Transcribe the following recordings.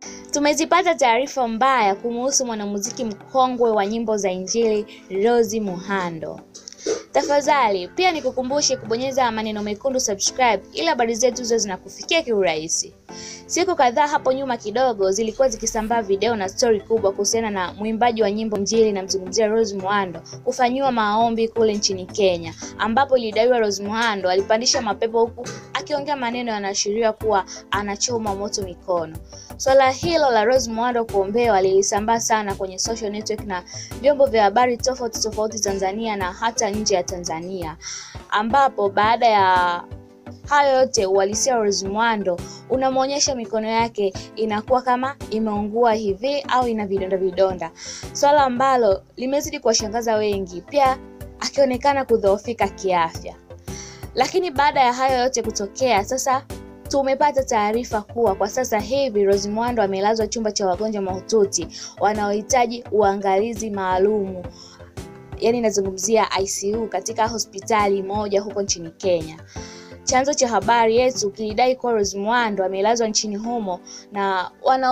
Tumezipata taarifa mbaya kumuhusu mwanamuziki mkongwe wa nyimbo za Injili Rose Muhando. Tafadhali pia nikukumbushe kubonyeza maneno mekundu subscribe ili habari zetu hizo zinakufikia kiurahisi. Siku kadhaa hapo nyuma kidogo zilikuwa zikisambaa video na stori kubwa kuhusiana na mwimbaji wa nyimbo Injili namzungumzia Rose Muhando kufanyiwa maombi kule nchini Kenya, ambapo ilidaiwa Rose Muhando alipandisha mapepo huku akiongea maneno yanaashiria kuwa anachoma moto mikono. Swala hilo la Rose Muhando kuombewa lilisambaa sana kwenye social network na vyombo vya habari tofauti tofauti Tanzania na hata nje ya Tanzania, ambapo baada ya hayo yote uhalisia wa Rose Muhando unamwonyesha mikono yake inakuwa kama imeungua hivi au ina vidonda vidonda, swala ambalo limezidi kuwashangaza wengi, pia akionekana kudhoofika kiafya. Lakini baada ya hayo yote kutokea, sasa tumepata taarifa kuwa kwa sasa hivi Rose Muhando amelazwa chumba cha wagonjwa mahututi wanaohitaji uangalizi maalumu, yaani nazungumzia ICU katika hospitali moja huko nchini Kenya. Chanzo cha habari yetu kilidai kuwa Rose Muhando amelazwa nchini humo na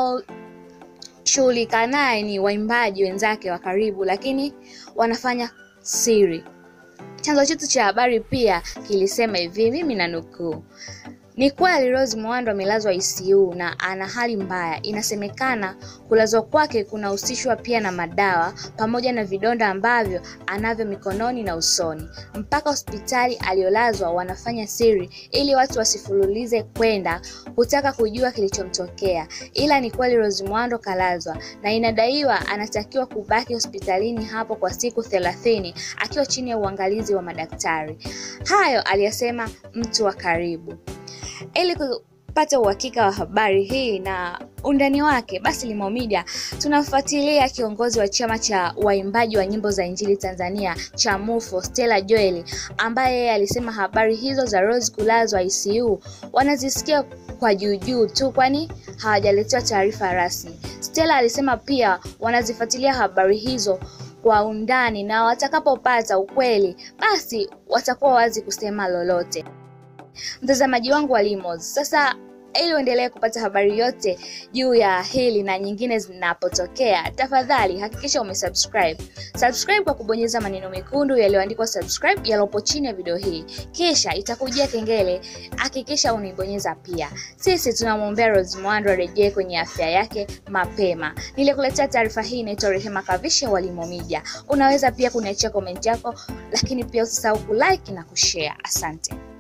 wanaoshughulika naye ni waimbaji wenzake wa karibu, lakini wanafanya siri. Chanzo chetu cha habari pia kilisema hivi, mimi na nukuu: ni kweli Rose Muhando amelazwa ICU na ana hali mbaya. Inasemekana kulazwa kwake kunahusishwa pia na madawa pamoja na vidonda ambavyo anavyo mikononi na usoni. Mpaka hospitali aliyolazwa wanafanya siri ili watu wasifululize kwenda kutaka kujua kilichomtokea, ila ni kweli Rose Muhando kalazwa na inadaiwa anatakiwa kubaki hospitalini hapo kwa siku thelathini akiwa chini ya uangalizi wa madaktari. Hayo aliyasema mtu wa karibu. Ili kupata uhakika wa habari hii na undani wake, basi Limo Media tunafuatilia kiongozi wa chama cha waimbaji wa nyimbo za Injili Tanzania cha MUFO, Stella Joel, ambaye yeye alisema habari hizo za Rose kulazwa ICU wanazisikia kwa juujuu tu, kwani hawajaletewa taarifa rasmi. Stella alisema pia wanazifuatilia habari hizo kwa undani na watakapopata ukweli, basi watakuwa wazi kusema lolote. Mtazamaji wangu wa Limos, sasa ili uendelee kupata habari yote juu ya hili na nyingine zinapotokea, tafadhali hakikisha umesubscribe. Subscribe kwa kubonyeza maneno mekundu yaliyoandikwa subscribe yaliyopo chini ya video hii, kisha itakujia kengele, hakikisha unaibonyeza pia. Sisi tunamwombea Rose Muhando arejee kwenye afya yake mapema. Nilikuletea taarifa hii, inaitwa Rehema Kavishe wa Limo Media. Unaweza pia kuniachia komenti yako, lakini pia usisahau kulike na kushare. Asante.